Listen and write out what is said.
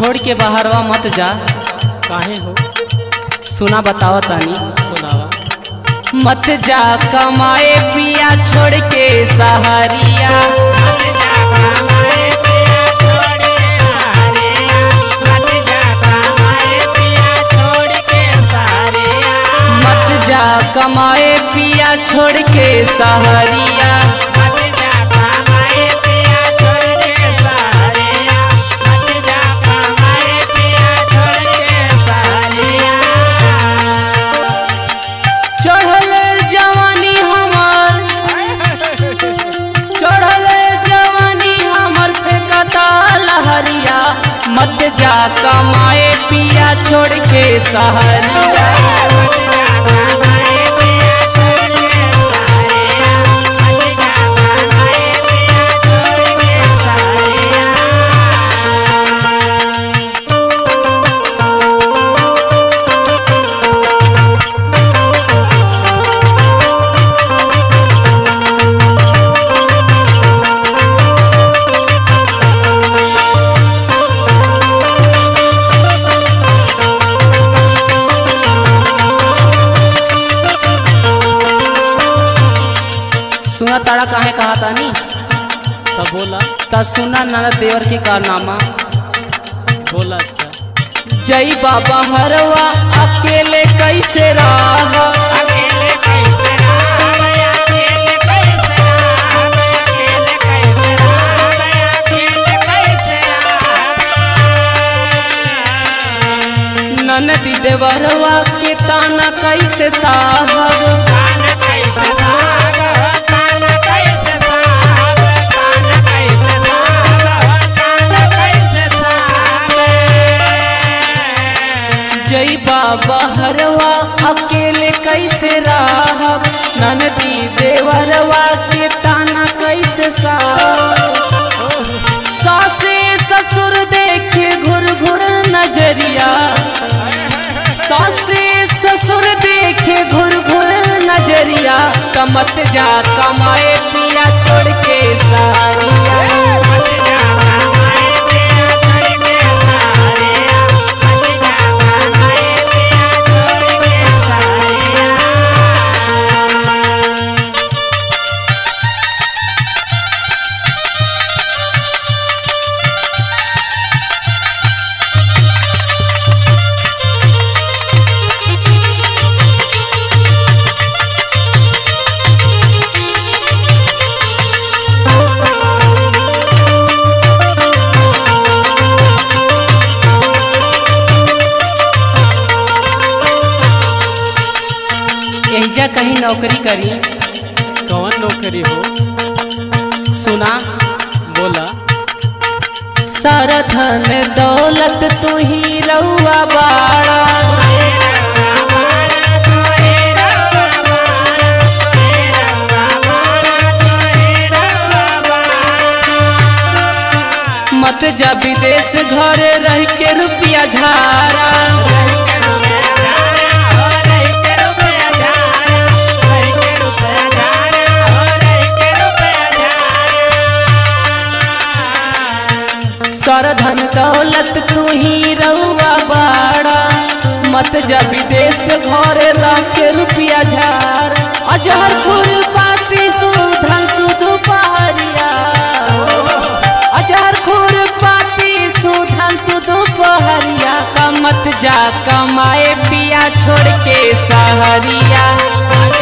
छोड़ के बाहरवा मत जा काहे हो सुना बताओ तानी सुनावा मत जा कमाए पिया छोड़ के सहारिया मत जा कमाए पिया छोड़ के सहारिया चढ़ल जवानी हमर चढ़ल जवानी हमर फेंकता लहरिया मत जा कमाए पिया छोड़ के सहारिया सुना तारा काहे कहा तानी तब बोला ता सुना ननद देवर के कारनामा बोला अच्छा जई बाबा हरवा अकेले कैसे रहा ननदी देवरवा के ताना कैसे साहब जई बाबा हरवा अकेले कैसे रहब ननदी देवरवा के ताना कैसे साहब सासे ससुर देखे घुर घुर नजरिया सासे ससुर देखे घुर घुर नजरिया कमत जा कमाए पिया छोड़ के सारिया एहिजा कहीं नौकरी करी कौन नौकरी हो सुना बोला सारा धन दौलत तू ही रउआ बाड़ा मत जा विदेश घरे रह के रुपया झारा सारा धन दौलत तू ही रउआ बाड़ा मत जा विदेश घरे रह के रुपया झार अजहर खुर पाती सुधन सुधु पहरिया अजहर खुर पाती सुधन सुधु पहरिया का मत जा कमाए पिया छोड़ के सहरिया